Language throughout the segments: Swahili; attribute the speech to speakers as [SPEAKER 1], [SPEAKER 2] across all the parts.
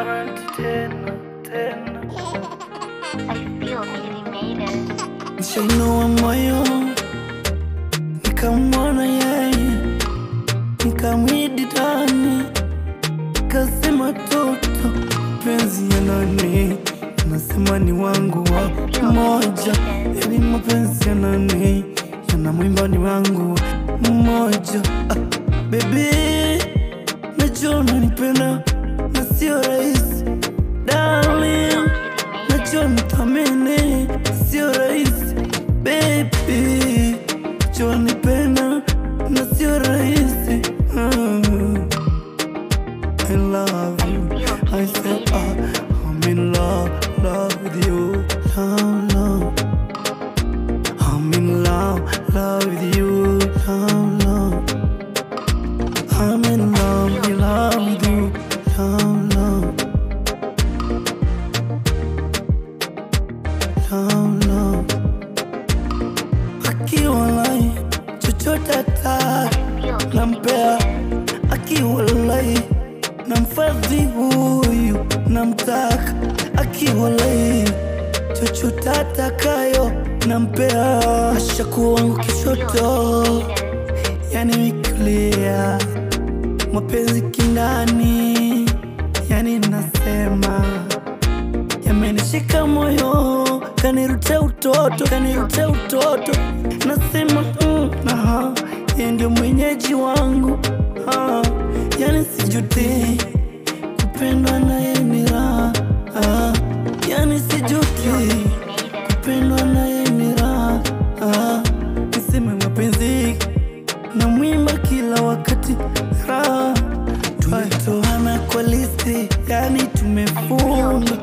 [SPEAKER 1] Maranti tena tena,
[SPEAKER 2] I feel really made it.
[SPEAKER 1] nishainua moyo nikamwona yeye, nikamwidi ndani, kasema toto penzi ya nani, nasema ni wangu wa moja, yani mapenzi ya nani, yana mwimba ni wangu mmoja. Ah, baby najua unanipenda na sio rahisi darling, najua nithamini sio rahisi baby, najua nipenda na sio rahisi mm. I love you. I said ah, I'm in love, love with you, love, love. I'm in love, love with you, love, love. I'm in love, in love with you, love, love. Love, love. Akiwa lai chochote ataki nampea, akiwa lai namfadhi huyu namtaka, akiwa lai chochote atakayo nampea, ashakuwa wangu kishoto, yani wikulia mapenzi kindani, yani nasema yamenishika moyo, kanirutia utoto, kanirutia utoto, nasema mm, aha, yeye ndio mwenyeji wangu ah, yani sijuti kupendwa naye ni raha ah, yani sijuti kupendwa naye ni raha ah, niseme mapenzi na mwimba kila wakati raha twatoana kwa listi, yani tumefunga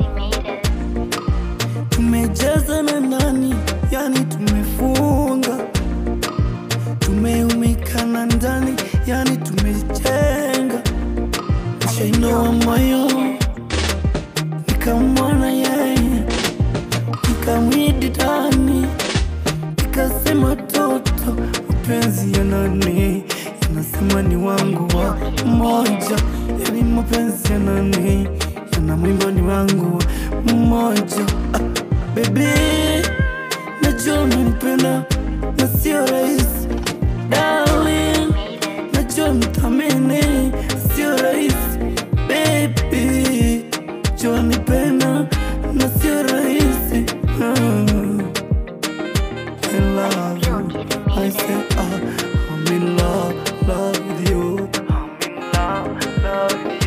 [SPEAKER 1] tumejaza na ndani, yani tumefunga, tumeumika na ndani, yani tumejenga. Nishainua moyo nikamwona yeye, nikamwidi ndani, nikasema toto, mapenzi ya nani yanasema ni wangu wa moja, yani mapenzi ya nani yana mwimbo ni wangu mmoja. Ah, baby, najua unanipenda na sio rahisi darling, najua nithamini sio rahisi baby, jua nipenda na sio rahisi mm. I love you. I say, ah, I'm in love, love with you. I'm in love, love with you.